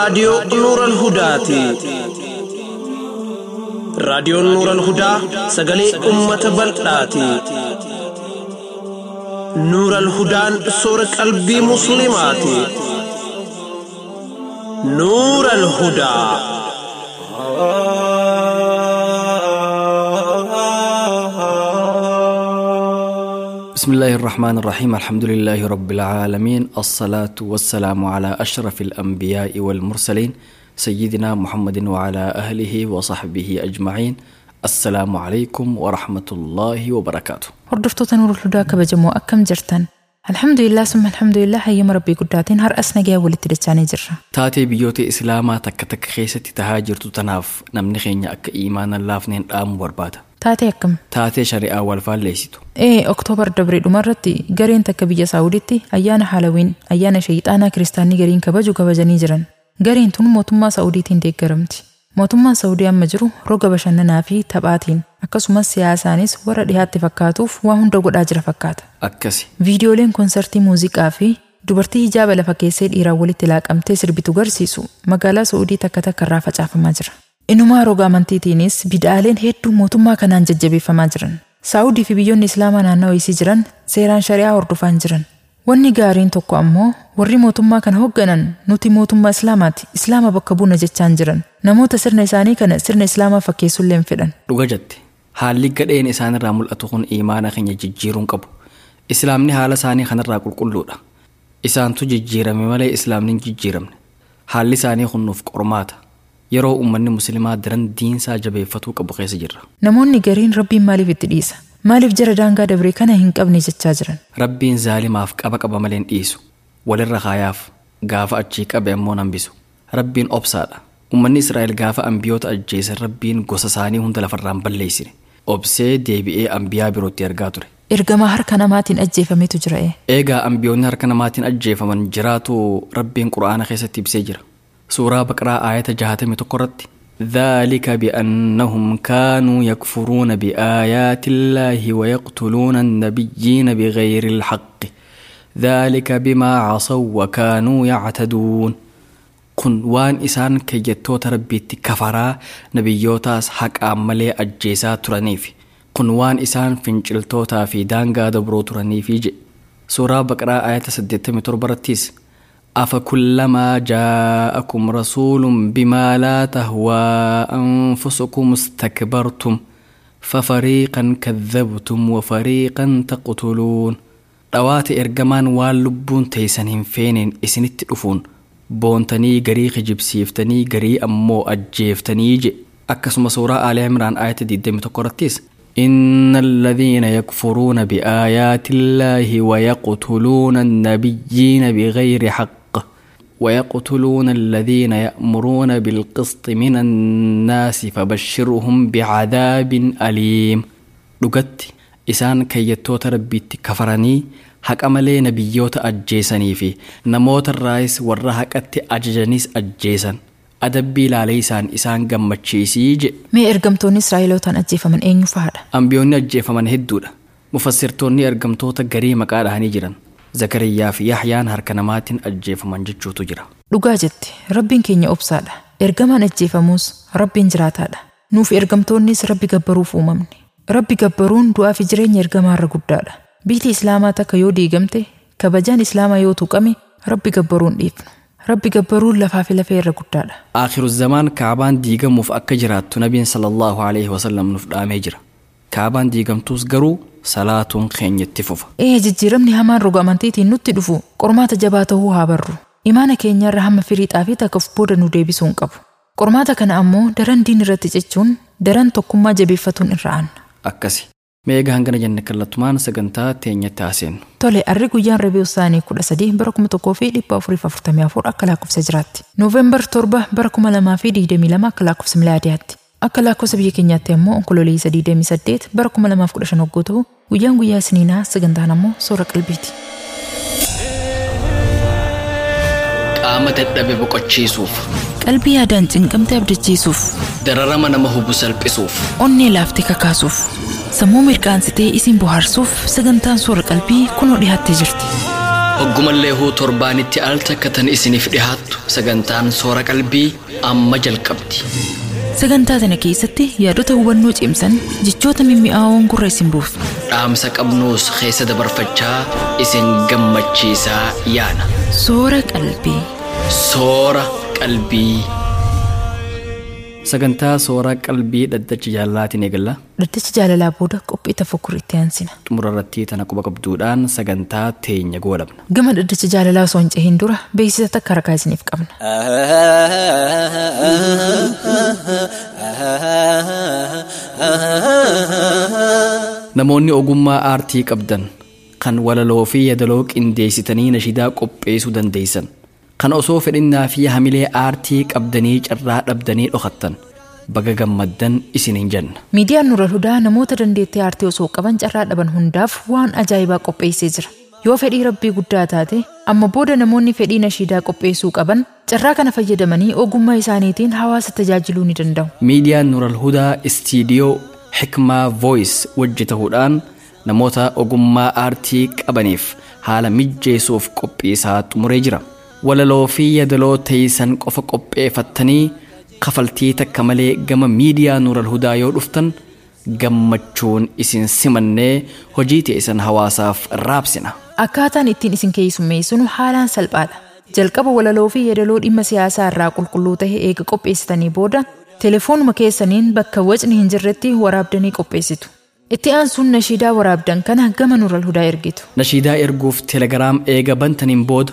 raadiyoo Nuural Hudaati. Raadiyoon Nuural Hudaa sagalee uummata bal'aati. Nuural Hudaan soora qalbii Musliimaati. Nuural Hudaa. بسم الله الرحمن الرحيم الحمد لله رب العالمين الصلاة والسلام على أشرف الأنبياء والمرسلين سيدنا محمد وعلى أهله وصحبه أجمعين السلام عليكم ورحمة الله وبركاته Hordoftoota Nuurul Hudaa kabajamoo akkam jirtan? Alhamdulillah summa alhamdulillah hayyama rabbii guddaatiin har'as nagaa walitti dachaanii jirra. taatee biyyoota islaamaa takka takka keessatti tahaa jirtu tanaaf namni keenya akka iimaana laafneen dhaamu barbaada Taatee akkam? taatee shari'aa wal faalleessitu Ee Oktoobar dabree dhumarratti gareen takka biyya Saawuditti ayyaana Haalawiin ayyaana sheeyixaanaa kiristaanii gariin kabaju kabajanii jiran. Gareen tun mootummaa Saawudiitiin deeggaramti. Mootummaan Saawudii amma jiru roga bashannanaa fi taphaatiin akkasumas siyaasaanis warra dhiyaatti fakkaatuuf waa hunda godhaa jira fakkaata. akkasi Viidiyooleen konsertii muuziqaa fi dubartii hijaaba lafa keessee dhiiraan walitti laaqamtee sirbitu garsiisu magaalaa Saa'udii takka takka irraa facaafamaa jira. Inumaa roga amantiitiinis bid'aaleen hedduu mootummaa kanaan jajjabeeffamaa jiran. Saa'udii fi biyyoonni Islaamaa naannawaa isii jiran seeraan shari'aa hordofaa hin jiran. Wanni gaariin tokko ammoo warri mootummaa kana hoogganan nuti mootummaa Islaamaati Islaama bakka buuna jechaan jiran. Namoota sirna isaanii kana sirna Islaamaa fakkeessullee hin fedhan. dhuga jette haalli gadheen isaanirraa mul'atu kun iimaana keenya jijjiiruun qabu islaamni haala isaanii kanarraa qulqulluudha isaantu jijjiirame malee islaamni hin jijjiiramne haalli isaanii kun nuuf qormaata yeroo ummanni muslimaa daran diinsaa jabeeffatuu qabu keessa jirra Namoonni gariin rabbiin maaliif itti dhiisa? Maaliif jara daangaa dabree kana hin qabne jechaa jiran? rabbiin zaalimaaf qaba qaba malee hin dhiisu walirra kaayaaf gaafa achii qabe ammoo hin hambisu rabbiin obsaadha ummanni israa'el gaafa ambiyoota ajjeesan rabbiin gosa isaanii hunda lafarraan balleessine obsee deebi'ee ambiyaa birootti ergaa ture Ergamaa harka namaatiin ajjeefametu jira ee. Eegaa ambiyoonni harka namaatiin ajjeefaman jiraatu rabbiin quraana keessatti ibsee jira. Suuraa baqraa aayata jahatami tokko irratti. ذلك بأنهم كانوا يكفرون بآيات الله ويقتلون النبيين بغير الحق ذلك بما عصوا وكانوا يعتدون kun waan isaan keeyyattoota rabbiitti kafaraa nabiyyootaas haqaan malee ajjeesaa turaniif kun waan isaan finciltootaa fi daangaa dabroo turaniifi jedhe suuraa baqraa ayata 87 irrattis أفكلما جاءكم رسول بما لا تهوى أنفسكم استكبرتم ففريقا كذبتم وفريقا تقتلون dhawaati ergamaan waan lubbuun teeysan hin feeneen isinitti dhufuun boontanii garii kijibsiiftanii garii ammoo ajjeeftanii je akkasuma suuraa aalee imraan ayata 21 irrattis إن الذين يكفرون بآيات الله ويقتلون النبيين بغير حق ويقتلون الذين يأمرون بالقسط من الناس فبشرهم بعذاب أليم لقد isaan keeyyattoota rabbiitti kafaranii haqa malee nabiyyoota ajjeesanii fi namoota irraayis warra haqatti ajajaniis ajjeesan adabbii ilaalee isaan isaan gammachiisii je Mee ergamtoonni Israa'elootaan ajjeefaman eenyu fa'aadha? ambiyoonni ajjeefaman hedduudha mufassirtoonni ergamtoota garii maqaa dhahanii jiran zakariyaa fi yahyaan harka namaatiin ajjeefaman jechuutu jira Dhugaa jette rabbiin keenya obsaadha. Ergamaan ajjeefamuus rabbiin jiraataadha. Nuuf ergamtoonnis rabbi gabbaruuf uumamne. Rabbi gabbaruun du'aa fi jireenya ergamaarra guddaadha. Biyyi Islaamaa takka yoo diigamte kabajaan Islaamaa yoo tuqame rabbi gabbaruun dhiifnu. Rabbi gabbaruun lafaa fi lafee irra guddaadha. aakhiru zamaan kaabaan diigamuuf akka jiraattu nabiin sallallahu alaihi wasallam nuuf dhaamee jira kaabaan diigamtuus garuu salaatuun keenyatti fufa Ee jijjiiramni hamaan roga amantiitiin nutti dhufu qormaata jabaa ta'uu haa barru. Imaana keenyarra hamma firiixaa fi takkaaf booda nu deebisuu hin qabu. Qormaata kana ammoo daran diin irratti cichuun daran tokkummaa jabeeffatuun irra aanna. akkasi meegaa hangana jenne kallattumaan sagantaa teenyatti haaseennu Tole, arri guyyaan rabii isaanii kudha sadii bara kuma tokkoo fi dhibba afurii fi afurtamii afur akka lakkoofsa jiraatti. Nooveembar torba bara kuma lamaa fi digdamii lama akka lakkoofsa milaadiyaatti. Akka lakkoofsa biyya keenyaatti ammoo onkololeessa digdamii saddeet bara kuma lamaaf kudha shan hoggoo ta'u guyyaan guyyaa isiniinaa sagantaan ammoo soora qalbiiti. qaama dadhabe boqochiisuuf Qalbii yaadaan cinqamte abdachiisuuf, dararama nama hubu salphisuuf onnee laaftee kakaasuuf, sammuu mirqaansitee isin bohaarsuuf sagantaan soora qalbii kunoo dhiyaattee jirti. hoggumallee huu torbaanitti al takkatan isiniif dhihaattu sagantaan soora qalbii amma jalqabdi Sagantaa tana keessatti yaadota hubannoo cimsan jechoota mimmi'aawoon gurra isin buusu. dhaamsa qabnuus keessa dabarfachaa isin gammachiisaa yaana Soora qalbii. soora qalbii. sagantaa soora qalbii dhaddacha jaalalaatiin eegalla Dhaddacha jaalalaa booda qophii tafakkur itti aansina. xumura irratti tana quba qabduudhaan sagantaa teenya goolabna Gama dhaddacha jaalalaa osoo hin cehin dura beeksisa takka harkaa isiniif qabna. namoonni ogummaa aartii qabdan kan walaloo fi yadaloo qindeessitanii nashidaa qopheessuu dandeessan kan osoo fedhinnaa fi hamilee aartii qabdanii carraa dhabdanii dhokattan baga gammaddan isin hin jenna Miidiyaan Nural Hudaa namoota dandeettii aartii osoo qaban carraa dhaban hundaaf waan ajaa'ibaa qopheessee jira. Yoo fedhii rabbii guddaa taate amma booda namoonni fedhii nashiidaa qopheessuu qaban carraa kana fayyadamanii ogummaa isaaniitiin hawaasa tajaajiluu ni danda'u. miidiyaan nural hudaa istiidiyoo hikmaa voice hojjetahuudhaan namoota ogummaa aartii qabaniif haala mijjeessuuf qophiisaa xumuree jira walaloo fi yadaloo teeysan qofa qopheeffattanii kafaltii takka malee gama miidiyaa nural hudaa yoo dhuftan gammachuun isin simannee hojii teessan hawaasaaf raabsina Akkaataan ittiin isin keessummeessinu haalaan salphaadha. Jalqaba walaloo fi yadaloo dhimma siyaasaa irraa qulqulluu ta'e eega qopheessitanii booda telefoonuma keessaniin bakka wacni hin jirretti waraabdanii qopheessitu. Itti aansuun nashiidaa waraabdan kana gama nural hudaa ergitu. nashiidaa erguuf telegiraam eega bantaniin booda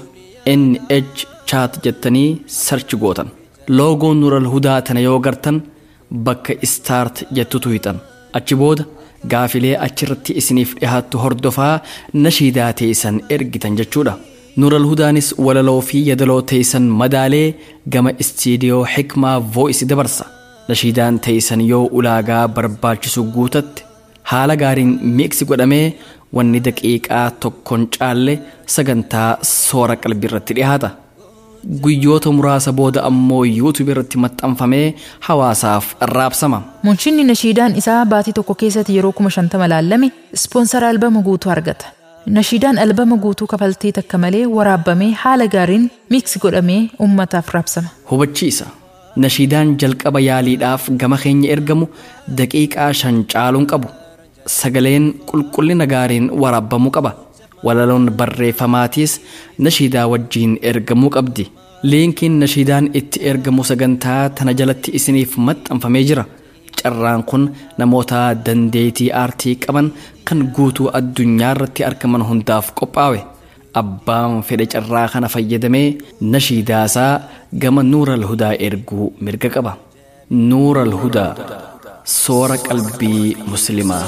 nh chat jettanii sarchi gootan loogoon nural hudaa tana yoo gartan bakka istaart jettutu hixan achi booda gaafilee achirratti isiniif dhihaattu hordofaa nashiidaa teessan ergitan jechuudha nural hudaanis walaloo fi yadaloo teessan madaalee gama istiidiyoo hikmaa vo'isi dabarsa nashiidaan teessan yoo ulaagaa barbaachisu guutatte haala gaariin miiksi godhamee wanni daqiiqaa tokkoon caalle sagantaa soora qalbii irratti dhihaata guyyoota muraasa booda ammoo yuutuub irratti maxxanfamee hawaasaaf raabsama Munshinni nashiidaan isaa baatii tokko keessatti yeroo kuma shantama laalame ispoonsara albama guutuu argata. Nashiidaan albama guutuu kafaltii takka malee waraabamee haala gaariin miiksi godhamee uummataaf raabsama. hubachiisa nashiidaan jalqaba yaaliidhaaf gama keenya ergamu daqiiqaa shan caaluun qabu sagaleen qulqullina gaariin waraabamuu qaba walaloon barreeffamaatiis nashiidaa wajjiin ergamuu qabdi liinkiin nashiidaan itti ergamu sagantaa tana jalatti isiniif maxxanfamee jira carraan kun namoota dandeetii aartii qaban kan guutuu addunyaa irratti argaman hundaaf qophaa'e abbaan fedhe carraa kana fayyadamee nashiidaasaa gama nuural hudaa erguu mirga qaba nuural hudaa soora qalbii muslimaa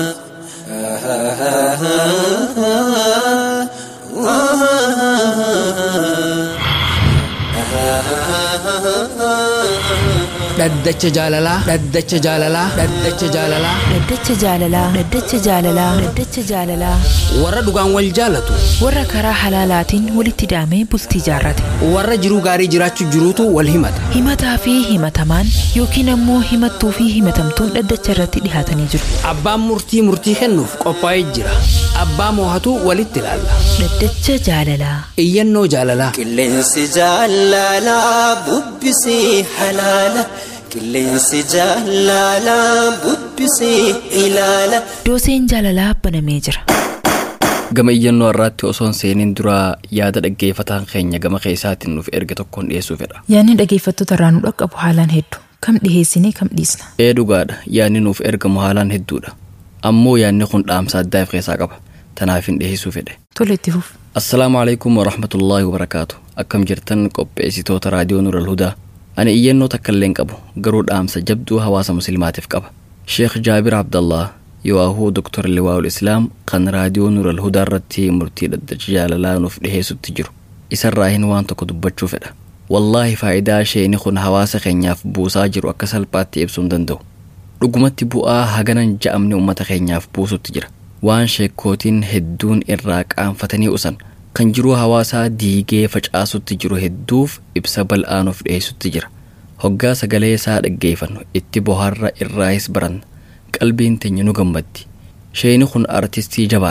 dhaddacha jaalalaa dhaddacha jaalalaa dhaddacha jaalalaa Dhaddacha jaalalaa. Dhaddacha jaalalaa. Dhaddacha jaalalaa. warra dhugaan wal jaalatu Warra karaa halaalaatiin walitti daamee bultii jaarrate. warra jiruu gaarii jiraachuu jiruutu wal himata Himataa fi himatamaan yookiin ammoo himattuu fi himatamtuun dhaddacha irratti dhihaatanii jiru. abbaan murtii murtii kennuuf qophaa'ee jira abbaa moohatu walitti ilaalla Dhaddacha jaalalaa. iyyannoo jaalalaa Qilleensi jaalalaa bubbisii halaala. Qilleensi jaalalaa bubbisii ilaala. Dooseen jaalalaa banamee jira. gama iyyannoo irraatti osoon seeniin dura yaada dhaggeeffataan keenya gama keessaatiin nuuf erge tokkoon dhiyeessuu fedha Yaanni dhaggeeffattoota irraa nu dhaqqabu haalaan hedduu. Kam dhiheessinee kam dhiisna. ee dhugaadha yaanni nuuf ergamu haalaan hedduudha ammoo yaanni kun dhaamsa addaa of keessaa qaba tanaaf hin dhiyeessuu fedhe Tole itti fuuf. assalaamu alaikum warahmatullaahi wabarakaatu akkam jirtan qopheessitoota raadiyoo nural hudaa ani iyyannoo takka illee hin qabu garuu dhaamsa jabduu hawaasa muslimaatiif qaba sheekh jaabir abdallah yowaahuu doktor liwaa'ul islaam kan raadiyoo nural hudaa irratti murtii dhaddacha jaalalaa nuuf dhiheessutti jiru isarraa hin waan tokko dubbachuu fedha wallaahi faayidaa sheeni kun hawaasa keenyaaf buusaa jiru akka salphaatti ibsuu hin danda'u dhugumatti bu'aa haganan ja'amni uummata keenyaaf buusutti jira waan sheekkootiin hedduun irraa qaanfatanii usan kan jiruu hawaasaa diigee facaasutti jiru hedduuf ibsa bal'aanuuf dhiyeessutti jira hoggaa sagalee isaa dhaggeeffannu itti bohaarra irraayis baranna qalbiin teenya nu gammaddi sheeni kun artistii jabaadha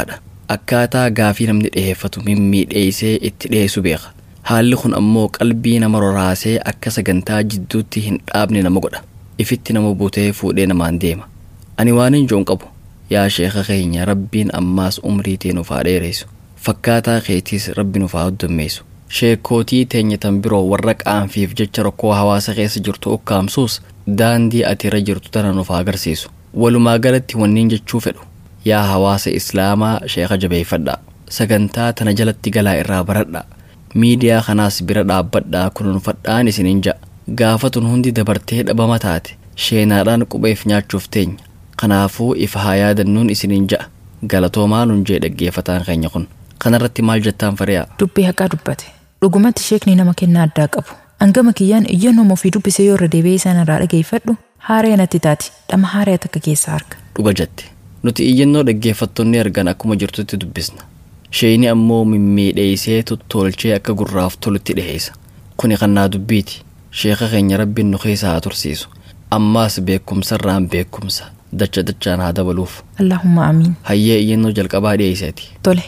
akkaataa gaafii namni dhiheeffatu mimmiidheessee itti dhiheessu beeka haalli kun ammoo qalbii nama roraasee akka sagantaa jidduutti hin dhaabne nama godha ifitti nama butee fuudhee namaan deema ani waan hin joon qabu yaa sheeka keenya rabbiin ammaas umriitii nuuf haa dheeressu fakkaataa keetiis rabbi nuuf haa hoddommeessu sheekootii teenyatan biroo warra qaanfiif jecha rakkoo hawaasa keessa jirtu ukkaamsuus daandii ati irra jirtu tana nuuf haa agarsiisu walumaa galatti wanniin jechuu fedhu yaa hawaasa islaamaa sheeka jabeeffadhaa sagantaa tana jalatti galaa irraa baradhaa miidiyaa kanaas bira dhaabbadhaa kunuunfadhaan isiniin ja'a gaafa tun hundi dabartee dhabama taate sheenaadhaan qubeef nyaachuuf teenya kanaafuu ifa haa yaadannuun isiniin ja'a galatoomaa nun jee dhaggeeffataan keenya kun kanarratti maal jettaan fariyaa dubbii haqaa dubbate dhugumatti sheekni nama kennaa addaa qabu hangama kiyyaan iyyannoo ofii dubbisee yoo irra deebi'ee isaan irraa dhageeffadhu haaree natti taati dhama haaree takka keessa harka dhuga jette nuti iyyannoo dhaggeeffattoonni argan akkuma jirtutti dubbisna sheeyni ammoo mimmiidheessee tottolchee akka gurraaf tolutti dhiheessa kuni kannaa dubbiiti sheeka keenya rabbiin nu keessa haa tursiisu ammaas beekumsarraan beekumsa dacha dachaan haa dabaluuf allahumma amiin hayyee iyyannoo jalqabaa dhiyeesseeti tole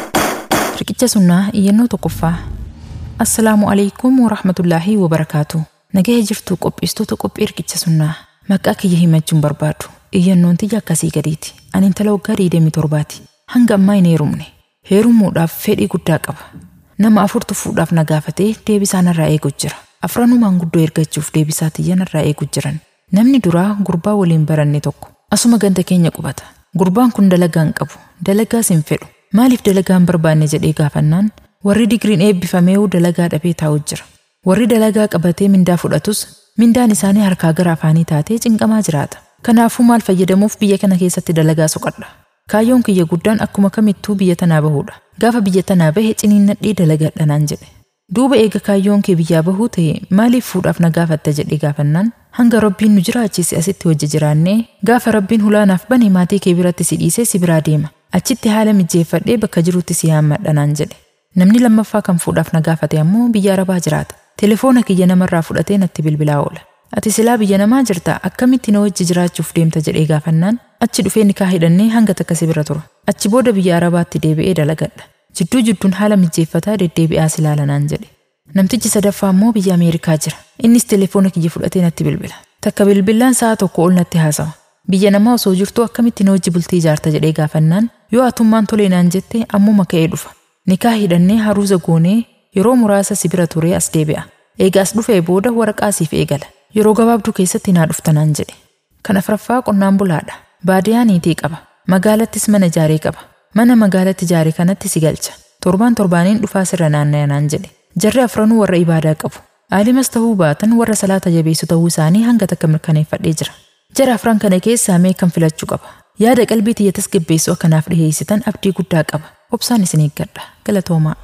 riqicha sunnaa iyyannoo tokkoffaa assalaamu alaikum warahmatullaahi wabarakaatu nagahee jirtu qopheessitoota qophii riqicha sunnaa maqaa kiyya himachuun barbaadu iyyannoon tiyya akkasii gadiiti ani intala waggaa diidamii torbaati hanga ammaa hin heerumne heerumuudhaaf fedhii guddaa qaba nama afurtu fuudhaaf na gaafatee deebisaa narraa eegu jira afranumaan guddoo ergachuuf deebisaa tiyya narraa eegu jiran namni duraa gurbaa waliin baranne tokko asuma ganda keenya qubata gurbaan kun dalagaa hin qabu dalagaas hin fedhu maaliif dalagaa hin barbaanne jedhee gaafannaan warri digriin eebbifameewu dalagaa dhabee taa'u jira warri dalagaa qabatee mindaa fudhatus mindaan isaanii harkaa gara afaanii taatee cinqamaa jiraata kanaafuu maal fayyadamuuf biyya kana keessatti dalagaa soqadha kaayyoon kiyya guddaan akkuma kamittuu biyya tanaa bahuudha gaafa biyya tanaa bahe ciniinnadhii dalagadha naan jedhe duuba eega kaayyoon kee biyyaa bahuu ta'e maaliif fuudhaaf na gaafatta jedhee gaafannaan hanga rabbiin nu jiraachise asitti hojii jiraannee gaafa rabbiin hulaanaaf bane maatii kee biratti si dhiisee si biraa deema achitti haala mijeeffadhee bakka jirutti si yaammadha naan jedhe namni lammaffaa kan fuudhaaf na gaafate ammoo biyya arabaa jiraata telefoona kiyya namarraa fudhatee natti bilbilaa oola ati silaa biyya namaa jirta akkamitti na wajji jiraachuuf deemta jedhee gaafannaan achi dhufee nikaa hidhannee hanga takka si bira tura achi booda biyya arabaatti deebi'ee dalagadha jidduu jidduun haala mijeeffataa deddeebi'aas ilaala naan jedhe namtichi sadaffaa immoo biyya ameerikaa jira innis telefoona kiyya fudhatee natti bilbila takka bilbilaan sa'a tokko ol natti haasawa biyya namaa osoo jirtu akkamitti na wajji bultii ijaarta jedhee gaafannaan yoo atummaan tolee naan jette ammuma ka'ee dhufa nikaa hidhannee haruuza goonee yeroo muraasa si bira turee as deebi'a eegaas dhufee booda waraqaa siif eegala yeroo gabaabduu keessatti naa dhufta naan jedhe kan afraffaa qonnaan bulaadha baadiyaa niitii qaba magaalattis mana ijaaree qaba mana magaalatti ijaare kanatti si galcha torbaan torbaaniin dhufaa sirra naanna'aa naan jedhe jarri afranuu warra ibaadaa qabu aalimas ta'uu baatan warra salaata jabeessu ta'uu isaanii hanga takka mirkaneeffadhee jira jara afran kana keessaa mee kan filachuu qaba yaada qalbii tiyya tasgabbeessu akkanaaf dhiheessitan abdii guddaa qaba obsaan isin eeggadha galatoomaa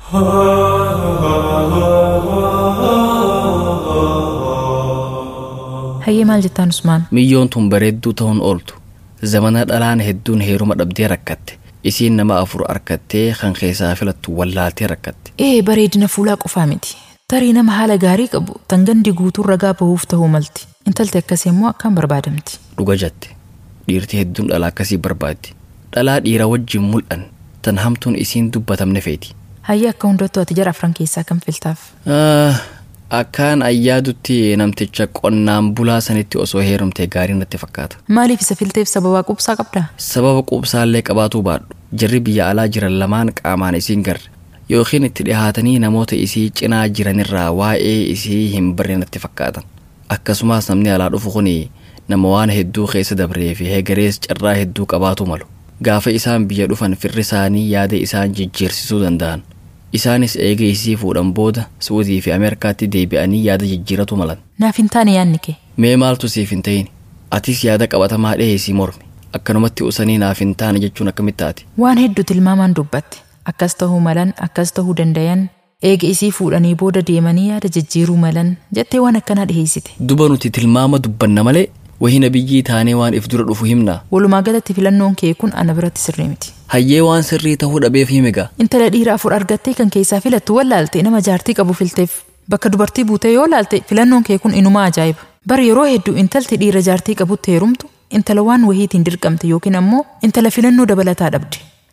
hayyee maal jettaan usmaan miyyoon tun bareedduu ta'uun ooltu zamana dhalaan hedduun heeruma dhabdee rakkatte isiin nama afur arkattee kan keessaa filattu wallaaltee rakkatte ee bareedina fuulaa qofaa miti tarii nama haala gaarii qabu tan gandi guutuun ragaa bahuuf ta'uu malti intalti akkasii immoo akkaan barbaadamti dhuga jatte dhiirti hedduun dhalaa akkasii barbaaddi dhalaa dhiira wajjin mul'an tan hamtuun isiin dubbatamne feeti hayyee akka hundattuu ati jara afran keessaa kan filtaaf Ah, akkaan ayyaadutti namticha qonnaan bulaa sanitti osoo heerumtee gaarii natti fakkaata maaliif isa filteef sababaa qubsaa qabdaa sababa quubsaallee qabaatuu baadhu jarri biyya alaa jiran lamaan qaamaan isiin garre yookiin itti dhihaatanii namoota isii cinaa jiranirraa waa'ee isii hin barre natti fakkaatan akkasumas namni alaa dhufu kun nama waan hedduu keessa dabree fi heegarees carraa hedduu qabaatu malu gaafa isaan biyya dhufan firri isaanii yaada isaan jijjiirsisuu danda'an isaanis eega isii fuudhan booda suudii fi ameerikaatti deebi'anii yaada jijjiiratu malan naaf hin taane yaanni kee mee maaltu siif hin ta'in atis yaada qabatamaa dhiheessii mormi akkanumatti usanii naaf hin taane jechuun akkamitti taati waan hedduu tilmaamaan dubbatte akkas ta'uu malan akkas ta'uu dandayan eega isii fuudhanii booda deemanii yaada jijjiiruu malan jettee waan akkanaa dhiheessite duba nuti tilmaama dubbanna malee wahina biyyii taanee waan if dura dhufu himna walumaa galatti filannoon kee kun ana biratti sirrii miti hayyee waan sirrii ta'uu dhabeef himigaa intala dhiira afur argattee kan keessaa filattu wallaalte nama jaartii qabu filteef bakka dubartii buutee yoo laalte filannoon kee kun inuma ajaa'iba bara yeroo hedduu intalti dhiira jaartii qabutti heerumtu intala waan wahiitiin dirqamte yookiin ammoo intala filannoo dabalataa dhabde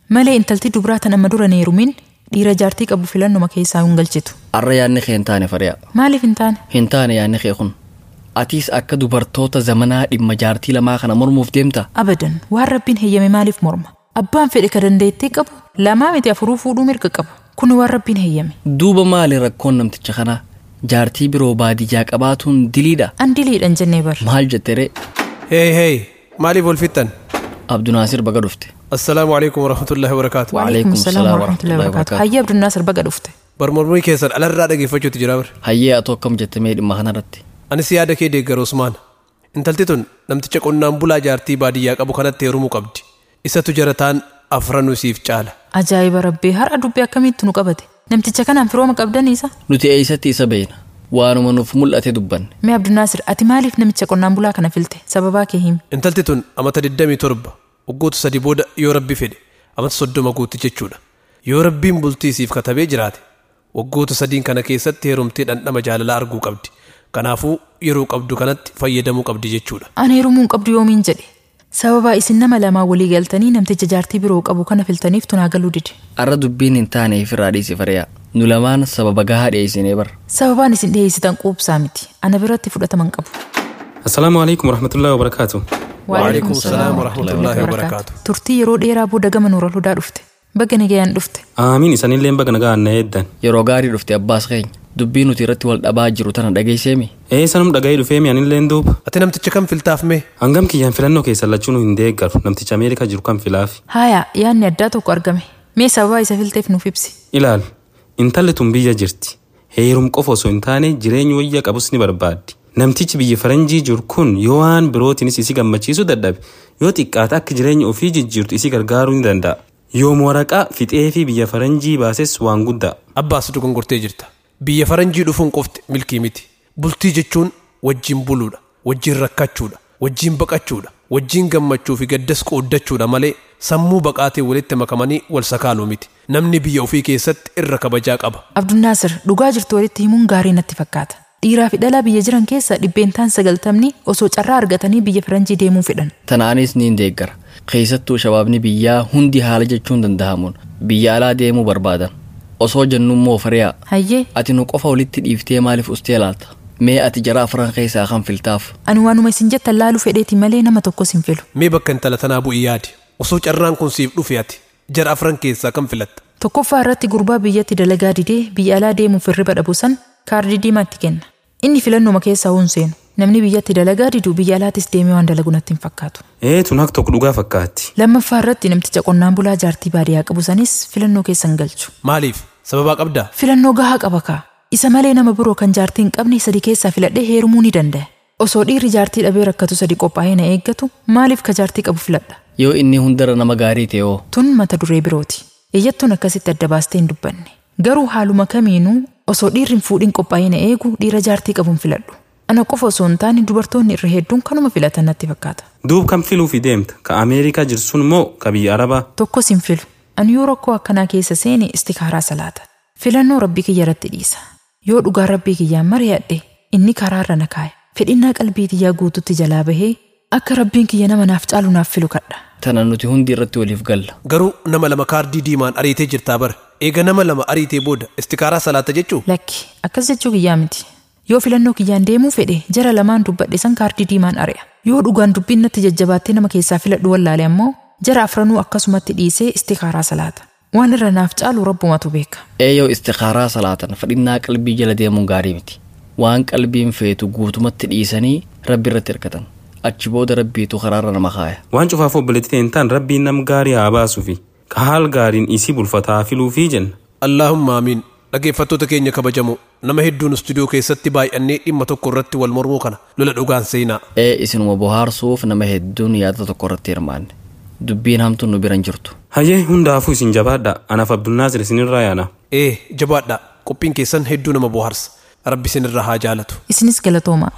Malee intalti dubraa tan amma dura neerumin dhiira jaartii qabu filannuma keessaa hin galchitu. Arra yaadni kee hin taane fari'a. Maaliif hin taane? Hin taane yaadni kee kun. Atiis akka dubartoota zamanaa dhimma jaartii lamaa kana mormuuf deemta. Abadan waan rabbiin heeyyame maaliif morma? Abbaan fedhe ka dandeettii qabu lamaa miti afuruu fuudhuu mirga qaba. Kun waan rabbiin heeyyame. Duuba maali rakkoon namticha kanaa? Jaartii biroo baadiyyaa qabaatuun diliidha. An diliidhan jennee bar. Maal jettere? Hey hey maaliif wal fixxan? Abdunaasir baga dhufte. Assalaamu alaikum warahmatullahi wabarakaatu. Waalaikum salaam warahmatullahi wabarakaatu. Hayya Abdunnaa sirba dhufte. Barmormii keessan alarraa dhageeffachuutu jira bar. Hayyee atoo akkam jette mee dhimma kanarratti? Anis yaada kee deeggara Usmaan. Intalti tun namticha qonnaan bulaa jaartii baadiyyaa qabu kanatti heerumuu qabdi. Isatu jarataan afranuu siif caala. Ajaa'iba rabbii har'a dubbii akkamitti nu qabate? Namticha kanaan firooma qabdaniisa? Nuti eeysatti isa beena. Waanuma nuuf mul'ate dubbanne. Mee Abdunnaasir ati maaliif namicha qonnaan bulaa kana filte? Sababaa kee himi. Intalti tun amata 27 waggoota sadi booda yoo rabbi fedhe amata soddoma guutti jechuudha. Yoo rabbiin bultii siif katabee jiraate waggoota sadiin kana keessatti heerumtee dhandhama jaalalaa arguu qabdi. Kanaafuu yeroo qabdu kanatti fayyadamuu qabdi jechuudha. Ani heerumuu hin qabdu yoomiin jedhe. Sababaa isin nama lamaa walii galtanii namticha jaartii biroo qabu kana filtaniif tunaa galuu dide. Arra dubbiin hin taaneef irraa dhiisi fari'a. Nu lamaan sababa gahaa dhiyeessinee bara. Sababaan isin dhiyeessitan quubsaa miti. Ana biratti fudhataman qabu. Assalaamu alaikum warahmatullahi wabarakaatu. Waalaikum salaam warahmatullahi wabarakaatu. Turtii yeroo dheeraa booda gama nuura hudaa dhufte. Baga nagayaan dhufte. Aamiin isanillee baga nagaa na eeddan. Yeroo gaarii dhufte abbaas keenya. Dubbii nuti irratti wal dhabaa jiru tana dhageesseemi. Ee sanum dhaga'ee dhufee mi'anillee duuba. Ati namticha kam filtaaf mee? Hangam kiyyaan filannoo keessa lachuu nu hin deeggaru namticha Ameerikaa jiru kan filaafi. Haaya yaadni addaa tokko argame. Mee sababaa isa filteef nuuf ibsi. Ilaal intalli tun biyya jirti. Heerum qofa osoo hin taane jireenya wayyaa qabus ni barbaaddi. Namtichi biyya faranjii jiru kun yoo waan birootiinis isi gammachiisuu dadhabe yoo xiqqaate akka jireenya ofii jijjiirtu isi gargaaruu ni danda'a. Yoom waraqaa fixee fi biyya faranjii baases waan guddaa. Abbaas dogongortee jirta. Biyya faranjii dhufuun qofti milkii miti. Bultii jechuun wajjin buluudha, wajjin rakkachuudha, wajjin baqachuudha, wajjin gammachuu fi gaddas qooddachuudha malee sammuu baqaatee walitti makamanii wal sakaaluu miti. Namni biyya ofii keessatti irra kabajaa qaba. Abdunnaasir dhugaa jirtu walitti himuun gaarii natti fakkaata. Dhiiraa fi dhalaa biyya jiran keessa dhibbeentaan sagaltamni osoo carraa argatanii biyya faranjii deemuu fedhan. Tanaanis ni deeggara. Keessattuu shabaabni biyyaa hundi haala jechuun danda'amuun biyya alaa deemuu barbaadan. Osoo jennummoo fari'a. Hayyee Ati nu qofa walitti dhiiftee maaliif ustee laalta? Mee ati jara afran keessaa kan filtaaf? ani waanuma isin jettan laaluu fedheeti malee nama tokkos hin filu. Mee bakka intala tanaa bu'ii yaadi. Osoo carraan kun siif dhufe ati jara afran keessaa kan filatta. Tokkoffaa irratti gurbaa biyyatti dalagaa didee biyya alaa deemuuf hirriba dhabu san kaardii diimaatti kenna. Inni filannuma keessaa hun seenu. Namni biyyatti dalagaa didu biyya alaatis deemee waan dalagu natti hin fakkaatu. Ee tun akka tokko dhugaa fakkaatti. Lammaffaa irratti namticha qonnaan bulaa jaartii baadiyyaa qabu sanis filannoo keessan galchu. Maaliif? Sababaa qabdaa? Filannoo gahaa qaba kaa. Isa malee nama biroo kan jaartii hin qabne sadi keessaa filadhee heerumuu ni danda'a. Osoo dhiirri jaartii dhabee rakkatu sadi qophaa'ee na eeggatu maaliif ka jaartii qabu filadha? Yoo inni hundarra nama gaarii ta'e hoo? Tun mata duree birooti. Eeyyattuun akkasitti adda baastee hin dubbanne. Garuu haaluma kamiinuu osoo dhiirri hin fuudhin qophaa'ee na eegu dhiira jaartii qabuun filadhu. Ana qofa osoo hin taane dubartoonni irra hedduun kanuma filatan natti fakkaata. Duub kan filuufi deemta ka Ameerikaa jiru sun moo ka biyya Arabaa? Tokkos hin filu. Ani yoo rakkoo akkanaa keessa seene istikaaraa salaata. Filannoo rabbii kiyya irratti dhiisa. Yoo dhugaa rabbii kiyyaan mari'adhe inni karaarra na kaaya. Fedhinnaa qalbii kiyyaa guututti jalaa bahee akka rabbiin kiyya nama naaf caalu naaf filu kadha. Tana nuti hundi irratti waliif galla. Garuu nama lama kaardii diimaan ariitee jirtaa bara. Eega nama lama ariitee booda istikaaraa salaata jechuu? Lakki akkas jechuu kiyyaa miti. Yoo filannoo kiyyaan deemuu fedhe jara lamaan dubbadhe san kaardii diimaan ari'a. Yoo dhugaan dubbiin natti jajjabaattee nama keessaa filadhu wallaale ammoo jara afranuu akkasumatti dhiisee istikaaraa salaata. Waan irra naaf caalu rabbumatu beeka. Ee yoo istikaaraa salaatan fedhinnaa qalbii jala deemuun gaarii miti. Waan qalbiin feetu guutumatti dhiisanii rabbi irratti hirkatan. Achi booda rabbiitu karaarra nama kaaya. Waan cufaaf obboleetti ta'e hin taane rabbiin nam gaarii haa baasuufi ka haal gaariin isii bulfataa filuufi jenna. Allaahumma amiin. Dhaggeeffattoota keenya kabajamoo nama hedduun istuudiyoo keessatti baay'annee dhimma tokko irratti wal mormuu kana lola dhugaan seenaa. Ee isinuma bohaarsuuf nama hedduun yaada tokko irratti hirmaanne. Dubbiin hamtuun nu biran jirtu. Hayyee hundaafuu isin jabaadha anaaf Abdulnaasir isinirraa yaana. Ee jabaadha qophiin keessan hedduu nama bohaarsa. Rabbi isinirraa haa jaalatu. Isinis galatooma.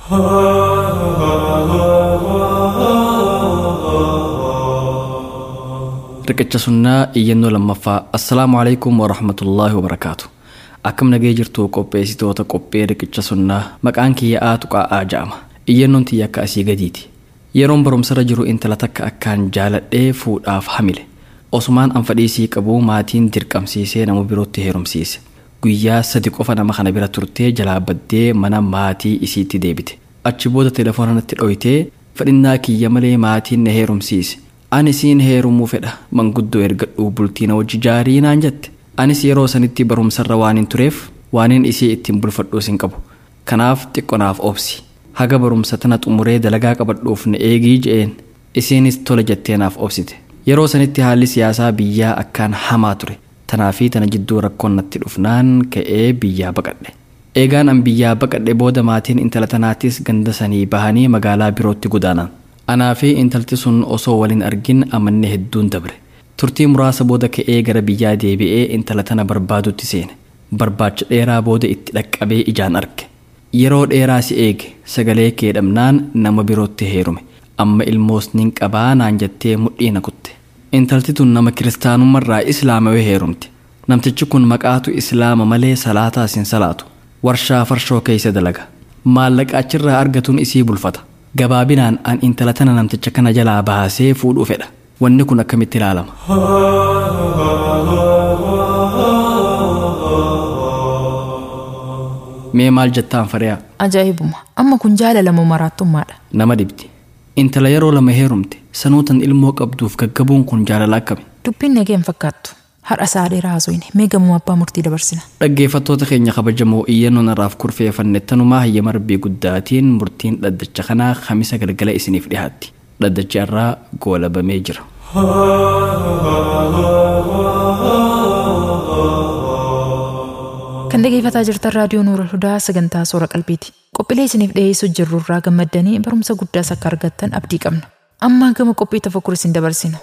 Riqicha sunnaa iyyannoo lammaffaa assalaamu alaikum warahmatullaahi wabarakaatu. Akkam nagee jirtu qopheessitoota qophee riqicha sunnaa maqaan kiyya aatu qaa'aa ja'ama. Iyyannoon tiyya akka asii gadiiti. Yeroon barumsarra jiru intala takka akkaan jaaladhee fuudhaaf hamile. osumaan an fadhiisii qabu maatiin dirqamsiisee nama birootti heerumsiise guyyaa sadi qofa nama kana bira turtee jalaa baddee mana maatii isiitti deebite achi booda telefoonatti dhoyitee fedhinnaa kiyya malee maatiin na heerumsiise ani siin heerumuu fedha manguddoo ergadhuu bultiina wajji jaarii naan jette anis yeroo sanitti barumsarra waan hin tureef waaniin isii ittiin bulfadhuus hin qabu kanaaf xiqqonaaf obsi haga barumsa tana xumuree dalagaa qabadhuuf na eegii je'een isiinis tola jettee naaf obsite yeroo sanitti haalli siyaasaa biyyaa akkaan hamaa ture tanaafi tana jidduu rakkoon natti dhufnaan ka'ee biyyaa baqadhe eegaan an biyyaa baqadhe booda maatiin intala tanaattis ganda sanii bahanii magaalaa birootti godaanan anaa fi intalti sun osoo waliin argin amanne hedduun dabre turtii muraasa booda ka'ee gara biyyaa deebi'ee intala tana barbaadutti seene barbaacha dheeraa booda itti dhaqqabee ijaan arge yeroo dheeraa si eege sagalee kee dhabnaan nama birootti heerume amma ilmoos nin qabaa naan jettee mudhii na kutte intalti tun nama kiristaanummarraa islaamawee heerumte namtichi kun maqaatu islaama malee salaataas hin salaatu warshaa farshoo keeysa dalaga maallaqa achirraa argatuun isii bulfata gabaabinaan an intala tana namticha kana jalaa baasee fuudhuu fedha wanni kun akkamitti ilaalama mee maal jettaan fariyaa Ajaa'ibuma amma kun jaalala moo maraattummaadha. nama dhibdi intala yeroo lama heerumte sanuutan ilmoo qabduuf gaggabuun kun jaalala akkami Dubbiin nageen fakkaattu. Har'a sa'a dheeraa haasofne mee gamoo abbaa murtii dabarsina. dhaggeeffattoota keenya kabajamoo iyyannoon irraaf kurfeeffanne tanumaa hayyama rabbii guddaatiin murtiin dhaddacha kanaa kamisa galgala isiniif dhihaatti dhaddachi irraa goolabamee jira Kan dhaggeeffataa jirtan raadiyoo Nuura Hudaa sagantaa soora qalbiiti. Qophiilee isiniif dhiyeessuu jirru irraa gammaddanii barumsa guddaas akka argattan abdii qabna. Amma gama qophii tafakkur isin dabarsina.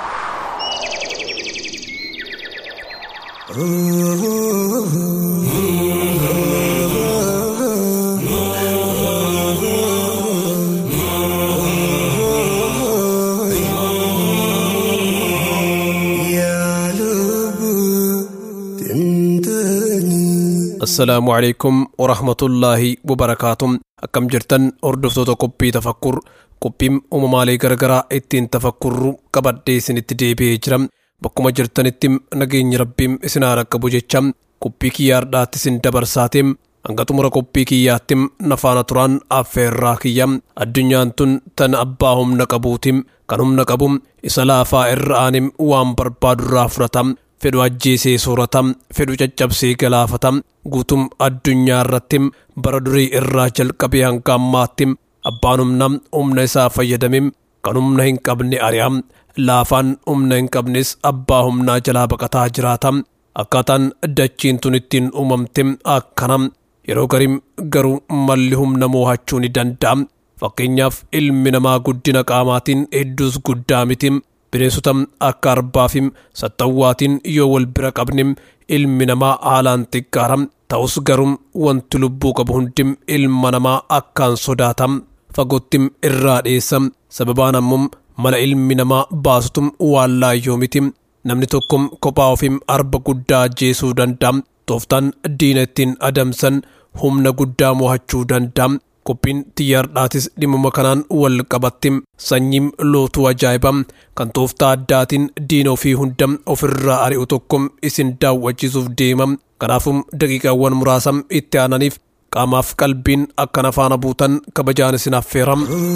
assalaamu calaykum warahmatullaahi wabarakaatuh akkam jirtan hordoftoota qophii tafakkur qophiin uumamaalee garagaraa ittiin tafakkurru qabadhee isinitti deebi'ee jira bakkuma jirtanitti nageenyi rabbiin isin haa qabu jecha qophii kiyyaardhaatti isin dabarsaatiin hanga xumura qophii kiyyaatti nafaana turaan affeerraa kiyya addunyaan tun tan abbaa humna qabuuti kan humna qabu isa laafaa irra aanim waan barbaadurraa fudhata fedhu ajjeesee soorata fedhu caccabsee galaafata guutum addunyaa irratti bara durii irraa jalqabee hanga ammaatti abbaan humna humna isaa fayyadame kan humna hin qabne ari'a laafaan humna hin qabnes abbaa humnaa jalaa baqataa jiraata akkaataan dachiin tun ittiin uumamte akkana yeroo garim garuu malli humna moo'achuu ni danda'a fakkeenyaaf ilmi namaa guddina qaamaatiin hedduus guddaa miti bineensota akka arbaa fi sattawwaatiin yoo wal bira qabne ilmi namaa haalaan xiqqaara ta'us garuu wanti lubbuu qabu hundi ilma namaa akkaan sodaata fagootti irraa dheessa sababaan ammoo mala ilmi namaa baasutu waan laayyoo miti namni tokko kophaa ofii arba guddaa ajjeesuu danda'a tooftaan diina ittiin adamsan humna guddaa mo'achuu danda'a qophiin xiyyaardhaatis dhimma kanaan wal qabatti sanyiin lootuu ajaa'iba kan tooftaa addaatiin diina ofii hunda ofirraa ari'u tokko isin daawwachiisuuf deema kanaafuu daqiiqaawwan muraasa itti aananiif qaamaaf qalbiin akkan afaana buutan kabajaan isin affeera.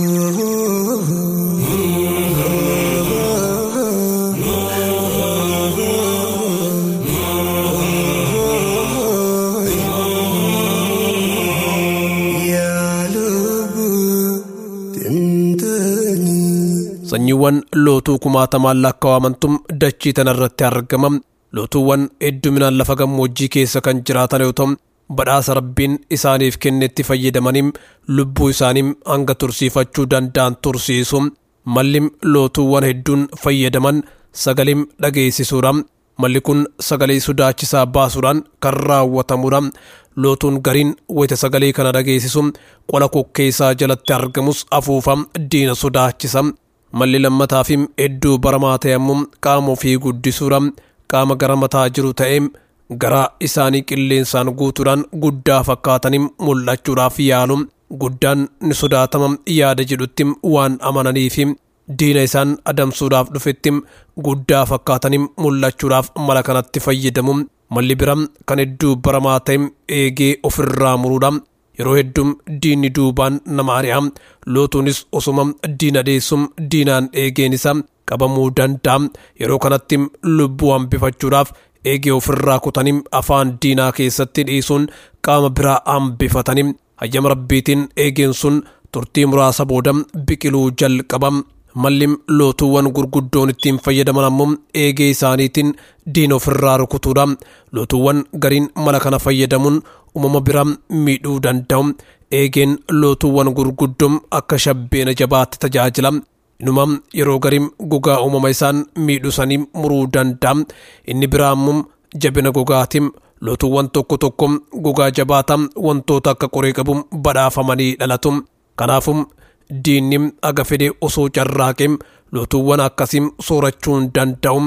sanyiiwwan lootuu kumaatamaan lakkaawwamantu dachii tanarratti argama lootuuwwan hedduminaan lafa gammoojjii keessa kan jiraatan yoo ta'u badhaasa rabbiin isaaniif kennetti fayyadamanii lubbuu isaanii hanga tursiifachuu danda'an tursiisu malli lootuuwwan hedduun fayyadaman sagalee dhageessisuudha malli kun sagalee sodaachisaa baasuudhaan kan raawwatamudha lootuun gariin wayita sagalee kana dhageessisu qola kokkeessaa jalatti argamus afuufa diina sodaachisa malli lammataa fi hedduu baramaa ta'e ammoo qaama ofii guddisuudha qaama gara mataa jiru ta'e garaa isaanii qilleensaan guutuudhaan guddaa fakkaatanii mul'achuudhaaf yaalu guddaan ni sodaatama yaada jedhutti waan amananiifi diina isaan adamsuudhaaf dhufetti guddaa fakkaatanii mul'achuudhaaf mala kanatti fayyadamu malli biraa kan hedduu baramaa ta'e eegee ofirraa muruudha yeroo hedduu diinni duubaan nama ari'a lootuunis osuma diina dheessum diinaan eegeen isaa qabamuu danda'a yeroo kanatti lubbuu hambifachuudhaaf eegee ofirraa kutanii afaan diinaa keessatti dhiisuun qaama biraa hambifatanii hayyama rabbiitiin eegeen sun turtii muraasa booda biqiluu jalqaba malli lootuuwwan gurguddoon ittiin fayyadaman ammoo eegee isaaniitiin diina ofirraa rukutuudha lootuuwwan gariin mala kana fayyadamuun uumama biraa miidhuu danda'u eegeen lootuuwwan gurguddoon akka shabbeena jabaatti tajaajila inuma yeroo gariin gogaa uumama isaan miidhusanii muruu danda'a inni biraa ammoo jabina gogaatiin lootuuwwan tokko tokko gogaa jabaata wantoota akka qoree qabu badhaafamanii dhalatu kanaafuu diinni aga fedhe osoo carraaqe lootuuwwan akkasii soorachuu hin danda'u.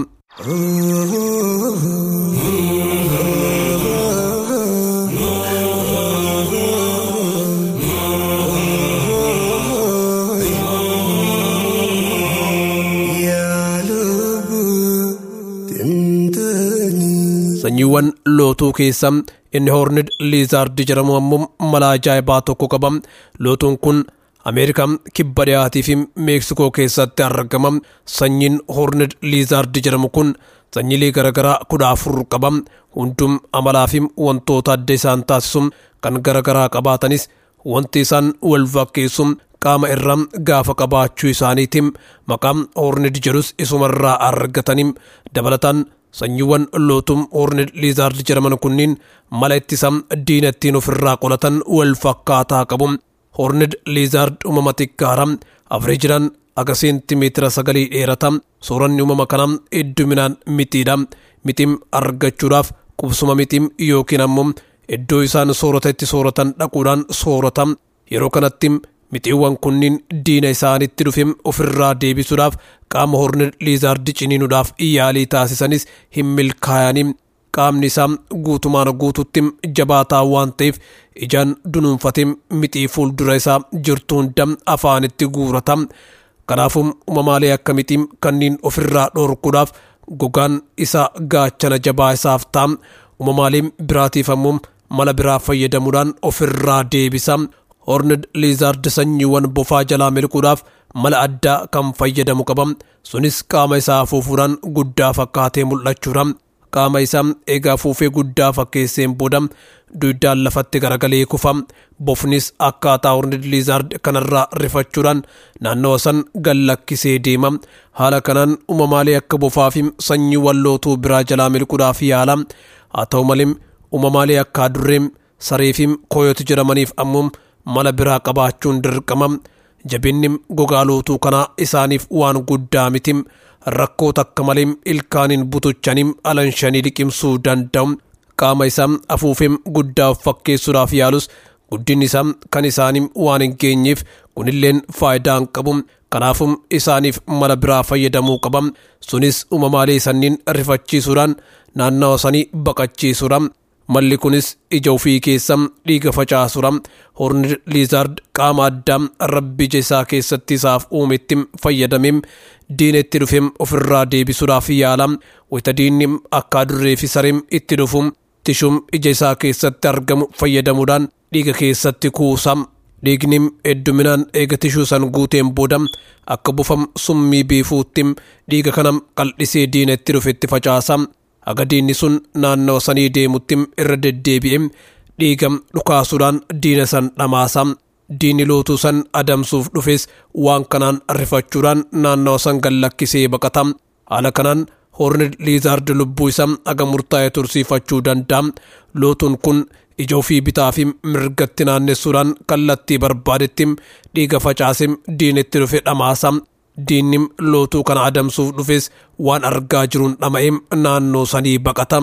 sanyiiwwan lootuu keessa inni hoornid liizaardi jedhamu ammoo mala ajaa'ibaa tokko qaba lootuun kun ameerikaa kibba dhiyaatii fi meeksikoo keessatti argama sanyiin hoornid liizaardi jedhamu kun sanyiilee garaagaraa kudha afur qaba hundum amalaa fi wantoota adda isaan taasisu kan garaagaraa qabaatanis wanti isaan wal fakkeessu qaama irraa gaafa qabaachuu isaaniitiin maqaan hoornid jedhus isumarraa argatanii dabalataan sanyiiwwan lootum hoornid liizaard jedhaman kunniin mala ittisa diina ittiin ofirraa qolatan wal fakkaataa qabu hoornid liizaard uumama xiqqaara afreejidhaan aga seentimeetira sagalii dheerata sooranni uumama kanaa hedduminaan mitiidha mixiim argachuudhaaf qubsuma mixiim yookiin ammoo iddoo isaan soorata itti sooratan dhaquudhaan soorata yeroo kanatti mixiiwwan kunniin diina isaanitti dhufe ofirraa deebisuudhaaf qaama hoornid liizaardi ciniinuudhaaf yaalii taasisanis hin milkaayanii qaamni isaa guutumaan guututti jabaataa waan ta'eef ijaan dunuunfatee mixii fuuldura isaa jirtu hunda afaanitti guurata kanaafuu uumamaalee akka mixii kanneen ofirraa dhorkuudhaaf gogaan isaa gaachana jabaa isaaf ta'a uumamaalee biraatiif ammoo mala biraa fayyadamuudhaan ofirraa deebisa hoornid liizaard sanyiiwwan bofaa jalaa miliquudhaaf mala addaa kan fayyadamu qaba sunis qaama isaa afuufuudhaan guddaa fakkaatee mul'achuudha qaama isaa eegaa afuufee guddaa fakkeesseen booda duudaan lafatti garagalee kufa bofnis akkaataa hoornid liizaard kanarraa rifachuudhaan naannawa san gallakkisee deema haala kanaan uumamaalee akka bofaa fi sanyiiwwan lootuu biraa jalaa miliquudhaaf yaala haa ta'u malee uumamaalee akka adurreem saree fi koyoti jedhamaniif ammoo mala biraa qabaachuun dirqama jabinni gogaa lootuu kanaa isaaniif waan guddaa miti rakkoo takka malee ilkaaniin butuchanii alanshanii liqimsuu danda'u qaama isaa afuufee guddaa fakkeessuudhaaf yaalus guddinni isaa kan isaanii waan hin geenyeef kunilleen faayidaa hin qabu kanaafuu isaaniif mala biraa fayyadamuu qaba sunis uumamaalee sanniin rifachiisuudhaan naannawa sanii baqachiisuudha malli kunis ija ofii keessa dhiiga facaasuudha hoorni liizaard qaama addaa rabbi ija isaa keessatti isaaf uumetti fayyadamee diina itti dhufe ofirraa deebisuudhaaf yaala wayita diinni akka adurree fi sareem itti dhufu tishuum ija isaa keessatti argamu fayyadamuudhaan dhiiga keessatti kuusa dhiigni hedduminaan eega tishuu san guuteen booda akka bufam summii biifuutti dhiiga kana qal'isee diina itti dhufetti facaasa aga diinni sun naannawa sanii deemutti irra deddeebi'e dhiiga dhukaasuudhaan diina san dhamaasa diinni lootuu san adamsuuf dhufes waan kanaan rifachuudhaan naannawa san gallakkisee baqata haala kanaan hoorni liizaard lubbuu isaa aga murtaa'e tursiifachuu danda'a lootuun kun ija ofii bitaa fi mirgatti naannessuudhaan kallattii barbaadetti dhiiga facaase diina itti dhufe dhamaasa diinni lootuu kana adamsuuf dhufes waan argaa jiruun dhama'ee naannoo sanii baqata.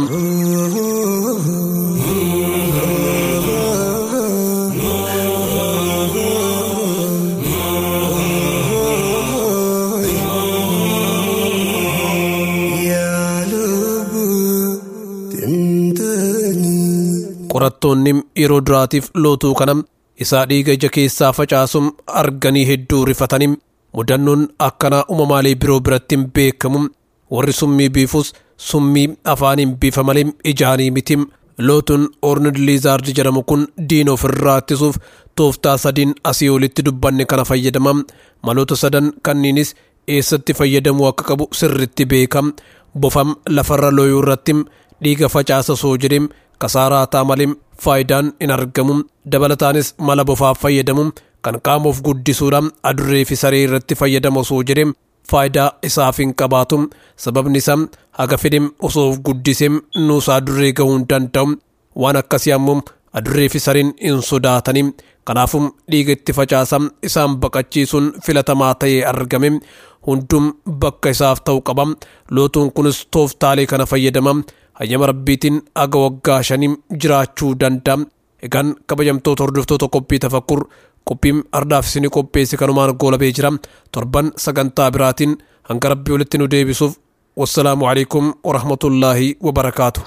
qorattoonni yeroo duraatiif lootuu kana isaa dhiiga ija keessaa facaasuun arganii hedduu rifatanii mudannoon akkanaa uumamaalee biroo biratti hin beekamu warri summii biifus summii afaaniin biifa malee ijaanii miti lootuun ornid liizaard jedhamu kun diina ofirraa ittisuuf tooftaa sadiin asii olitti dubbanne kana fayyadama maloota sadan kanniinis eessatti fayyadamuu akka qabu sirritti beekam bofam lafarra looyuu irratti dhiiga facaasa soo jedhem kasaaraa taa malee faayidaan hin argamu dabalataanis mala bofaaf fayyadamu kan qaama of guddisuudha adurree fi saree irratti fayyadamu osoo jedhem faayidaa isaaf hin qabaatu sababni isaa haga fedhem osoo of guddisem nuusaa adurree gahuu hin danda'u waan akkasii ammoo adurree fi sareen hin sodaatanii kanaafuu dhiiga itti facaasa isaan baqachiisuun filatamaa ta'ee argame hundum bakka isaaf ta'u qaba lootuun kunis tooftaalee kana fayyadama hayyama rabbiitiin aga waggaa shanii jiraachuu danda'a egaan kabajamtoota hordoftoota qophii tafakkur qophiin ardaaf isinii qopheesse kanumaan goolabee jira torban sagantaa biraatiin hanga rabbii walitti nu deebisuuf wassalaamu alaikum warahmatullaahi wabarakaatu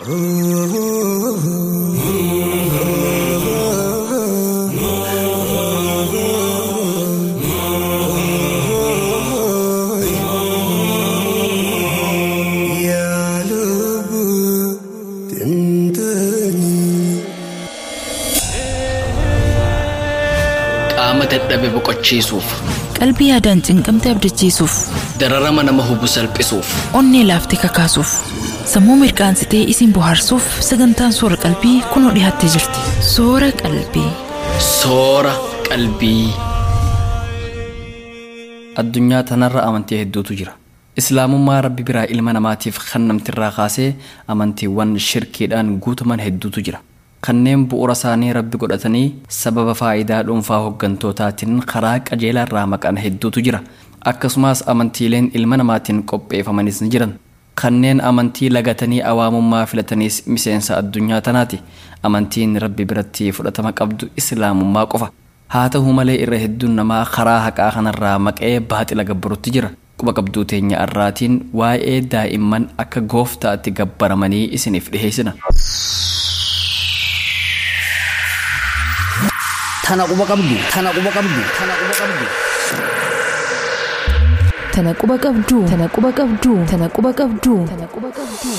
qaama dadhabe boqochiisuuf qalbii yaadaan cinqamte abdachiisuuf dararama nama hubu salphisuuf onnee laaftee kakaasuuf sammuu mirqaansitee isin bohaarsuuf sagantaan soora qalbii kunoo dhiyaattee jirti soora qalbii soora qalbii. addunyaa tanarra amantii hedduutu jira islaamummaa rabbi biraa ilma namaatiif kennamtirraa kaasee amantiiwwan shirkiidhaan guutaman hedduutu jira kanneen bu'uura isaanii rabbi godhatanii sababa faayidaa dhuunfaa hoggantootaatiin karaa qajeelaarraa maqan hedduutu jira akkasumas amantiileen ilma namaatiin qopheeffamanis ni jiran kanneen amantii lagatanii awaamummaa filataniis miseensa addunyaa tanaati amantiin rabbi biratti fudhatama qabdu islaamummaa qofa haa ta'u malee irra hedduun namaa karaa haqaa kanarraa maqee baaxila gabbarutti jira quba qabduu teenya arraatiin waa'ee daa'imman akka gooftaatti gabbaramanii isiniif dhiheessina Tana quba qabdu. Tana quba qabdu. Tana quba qabdu. tana quba qabduu tana quba qabduu tana quba qabduu tana quba qabduu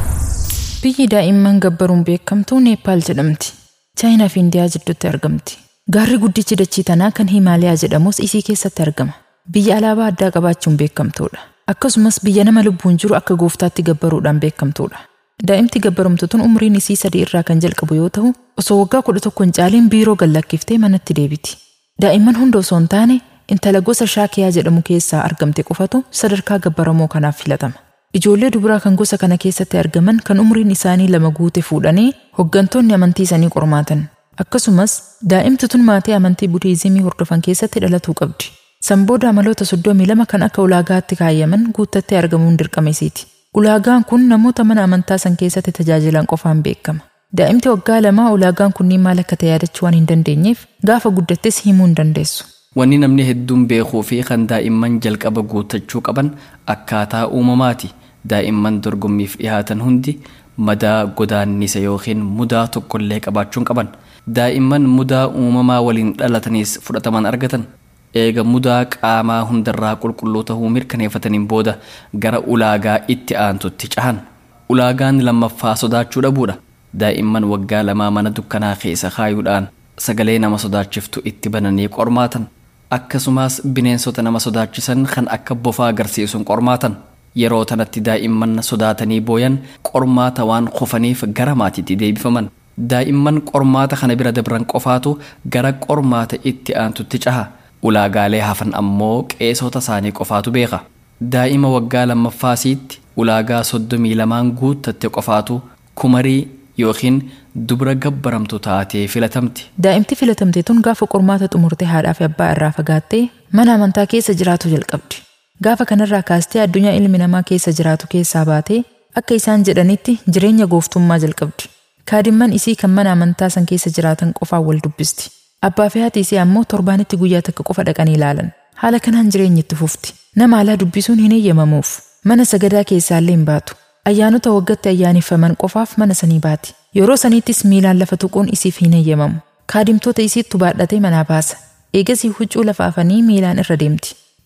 biyyi daa'imman gabbaruun beekamtuu neepaal jedhamti chaayinaa fi indiyaa jidduutti argamti gaarri guddichi dachii tanaa kan himaalayaa jedhamus isii keessatti argama biyya alaabaa addaa qabaachuun beekamtuudha akkasumas biyya nama lubbuun jiru akka gooftaatti gabbaruudhaan beekamtuudha daa'imti gabbarumtu tun umriin isii sadii irraa kan jalqabu yoo ta'u osoo waggaa kudha tokko hin caaliin biiroo gallakkiftee manatti deebiti daa'imman hunda osoo hin taane intala gosa shaakiyaa jedhamu keessaa argamte qofatu sadarkaa gabbaramoo kanaaf filatama. Ijoollee dubaraa kan gosa kana keessatti argaman kan umriin isaanii lama guute fuudhanii hoggantoonni amantii isaanii qormaatan. Akkasumas daa'imti tun maatii amantii budiizimii hordofan keessatti dhalatuu qabdi. Sanbooda amaloota soddomii lama kan akka ulaagaatti kaayyaman guuttattee argamuun dirqama isiiti. Ulaagaan kun namoota mana amantaa san keessatti tajaajilan qofaan beekama. Daa'imti waggaa lamaa ulaagaan kunniin maal akka ta'e yaadachuu waan hin dandeenyeef gaafa guddattes himuu hin dandeessu. wanni namni hedduun beekuu fi kan daa'imman jalqaba guutachuu qaban akkaataa uumamaati daa'imman dorgommiif dhihaatan hundi madaa godaannisa yookiin mudaa tokkollee qabaachuun qaban daa'imman mudaa uumamaa waliin dhalataniis fudhataman argatan eega mudaa qaamaa hundarraa qulqulluu ta'uu mirkaneeffataniin booda gara ulaagaa itti aantutti cahan ulaagaan lammaffaa sodaachuu dhabuudha daa'imman waggaa lamaa mana dukkanaa keessa kaayuudhaan sagalee nama sodaachiftu itti bananii qormaatan akkasumas bineensota nama sodaachisan kan akka bofaa agarsiisuun qormaatan yeroo tanatti daa'imman sodaatanii booyan qormaata waan kufaniif gara maatiitti deebifaman daa'imman qormaata kana bira dabran qofaatu gara qormaata itti aantutti caha ulaagaalee hafan ammoo qeesota isaanii qofaatu beeka daa'ima waggaa lammaffaasiitti ulaagaa soddomii lamaan guuttatte qofaatu kumarii yookiin dubra gabbaramtu taatee filatamti. Daa'imti filatamte tun gaafa qormaata xumurtee haadhaa fi abbaa irraa fagaattee mana amantaa keessa jiraatu jalqabdi. Gaafa kanarraa kaastee addunyaa ilmi namaa keessa jiraatu keessaa baatee akka isaan jedhanitti jireenya gooftummaa jalqabdi. Kaadimman isii kan mana amantaa san keessa jiraatan qofaan wal dubbisti. Abbaa fi haati isii ammoo torbaanitti guyyaa takka qofa dhaqanii ilaalan. Haala kanaan jireenya itti fufti. Nama alaa dubbisuun hin eeyyamamuuf. Mana sagadaa keessaallee hin baatu. Ayyaanota waggatti ayyaaneffaman qofaaf mana sanii baati. Yeroo saniittis miilaan lafa tuquun isiif hin eeyyamamu. Kaadimtoota isiittu baadhatee manaa baasa. Eegasii huccuu lafa afanii miilaan irra deemti.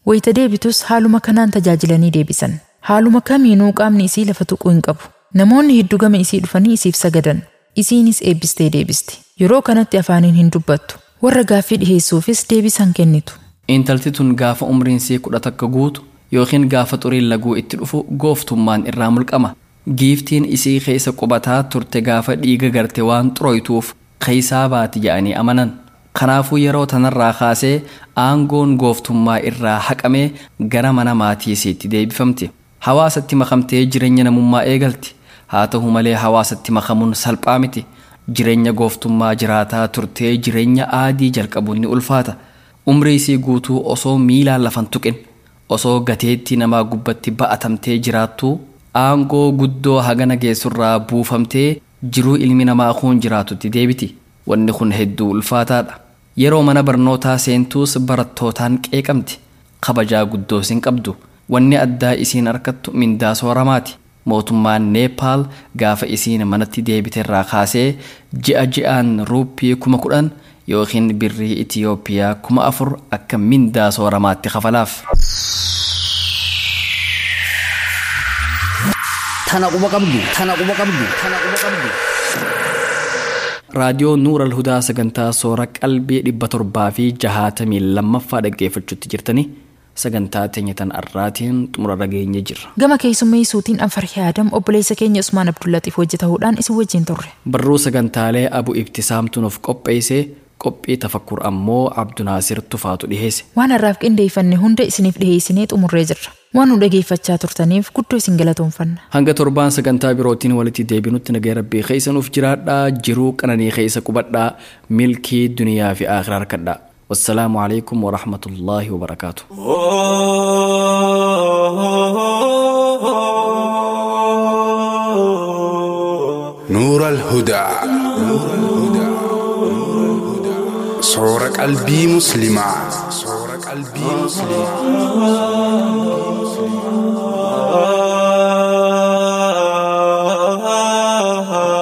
Wayita deebitus haaluma kanaan tajaajilanii deebisan. Haaluma kamiinuu qaamni isii lafa tuquu hin qabu. Namoonni hedduu gama isii dhufanii isiif sagadan. Isiinis eebbistee deebisti. Yeroo kanatti afaaniin hin dubbattu. Warra gaaffii dhiheessuufis deebisan kennitu. Intalti tun gaafa umriin isii kudha takka guutu yookiin gaafa xuriin laguu itti dhufu gooftummaan irraa mulqama. Giiftiin isii keessa qubataa turte gaafa dhiiga garte waan xuroytuuf keeysaa baati jedhanii amanan. Kanaafuu yeroo tanarraa kaasee aangoon gooftummaa irraa haqamee gara mana maatii isiitti deebifamti. Hawaasatti makamtee jireenya namummaa eegalti. Haa ta'u malee hawaasatti makamuun salphaa miti. Jireenya gooftummaa jiraataa turtee jireenya aadii jalqabuun ni ulfaata. Umrii isii guutuu osoo miilaan lafan tuqin osoo gateetti namaa gubbatti ba'atamtee jiraattuu aangoo guddoo hagana geessurraa buufamtee jiruu ilmi namaa kun jiraatutti deebiti. Wanni kun hedduu ulfaataadha. Yeroo mana barnootaa seentuus barattootaan qeeqamti. Kabajaa guddoos hin qabdu. Wanni addaa isiin harkattu mindaa sooramaati. Mootummaan Neepaal gaafa isiin manatti deebite irraa kaasee ji'a ji'aan ruuppii kuma kudhan yookiin birrii Itiyoophiyaa kuma afur akka mindaa sooramaatti kafalaaf. Tana quba qabdu. Tana quba qabdu. Tana quba qabdu. raadiyoo nuur alhudaa sagantaa soora qalbii dhibba torbaa fi jahaatamii lammaffaa dhaggeeffachuutti jirtanii sagantaa teenyatan arraatiin xumura dhageenye jirra. Gama keessummeessuutiin Anfarhee Adam obboleessa keenya Usmaan Abdullatiif hojjetahuudhaan isin wajjin turre. Barruu sagantaalee abu ibtisaamtu nuuf qopheessee qophii tafakkur ammoo Abdunaasir Tufaatu dhiheesse. Waan har'aaf qindeeffanne hunda isiniif dhiheessinee xumurree jirra. Waan nu dhageeffachaa turtaniif guddoo isin galatoomfanna. Hanga torbaan sagantaa birootiin walitti deebinutti nagaya rabbii keessa nuuf jiraadhaa jiruu qananii keessa qubadhaa milkii duniyaa fi akhiraa harkadhaa. والسلام عليكم ورحمة الله وبركاته نور الهدى صور قلبي مسلمة صور قلبي مسلمة